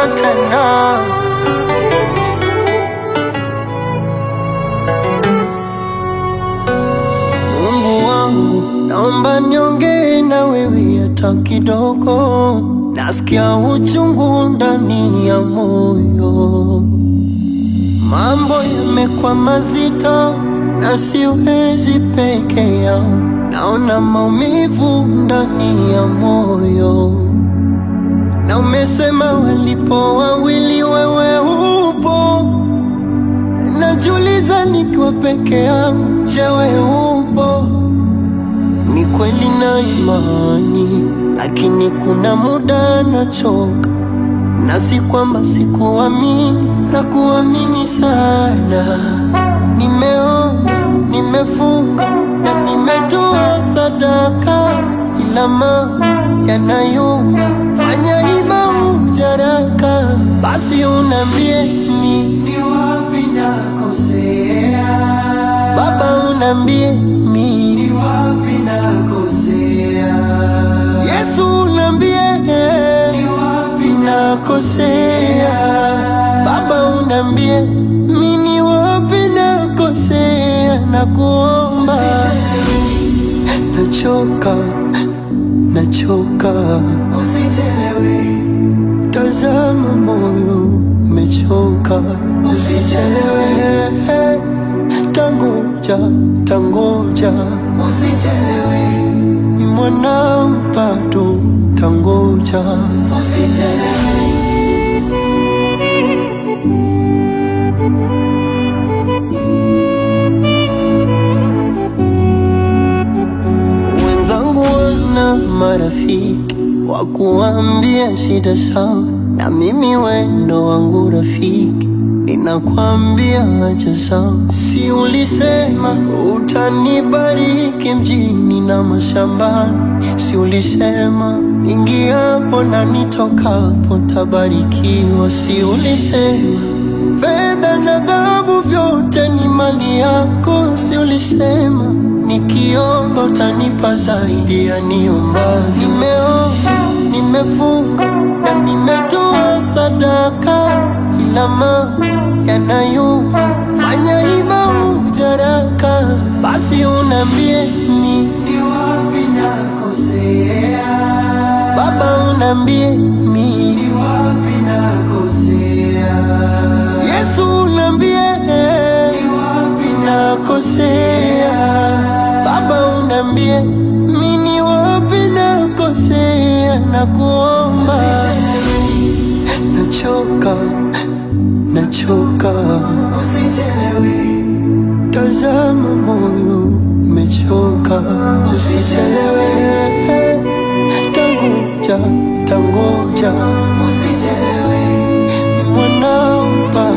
tena. Mungu wangu, naomba niongee na wewe hata kidogo, nasikia uchungu ndani ya moyo, mambo yamekuwa mazito na siwezi peke yao, naona maumivu ndani ya moyo, na umesema walipo wawili wewe upo Najiuliza nikiwa peke yangu, je, wewe upo? Ni kweli na imani, lakini kuna muda nachoka, na si kwamba sikuamini, na kuamini sana. Nimeomba, nimefunga na nimetoa sadaka, ila mambo yanayuma, fanya hima ujaraka, basi unambie ni ni wapi nakosea, Baba unambie mi ni wapi nakosea, Yesu unambie ni wapi nakosea, Baba unambie mi ni wapi nakosea, nakuomba nachoka, nachoka, usichelewe Tazama moyo umechoka, usichelewe. Tangoja, tangoja, usichelewe. Ni mwanao bado, tangoja, usichelewe. Wenzangu wana marafiki wa kuambia shida sawa, na mimi wendo wangu rafiki ninakwambia acha sawa. Si ulisema utanibariki mjini na mashambani? Si ulisema ingiapo na nitokapo tabarikiwa? Si ulisema fedha na dhahabu vyote ni mali yako? Si ulisema nikiomba utanipa zaidi ya niomba? Nimeomba, nimefunga na nimetoa sadaka, ila mambo yanayuma, fanya hima ujaraka, basi unambie ni ni wapi nakosea, Baba unambie mi ni wapi nakosea, Yesu unambie ni wapi nakosea, Baba unambie mi ni wapi nakosea, nakuomba nachoka, nachoka, usichelewe. Tazama moyo umechoka, usichelewe. Tangoja, tangoja, usichelewe. Ni mwanao bado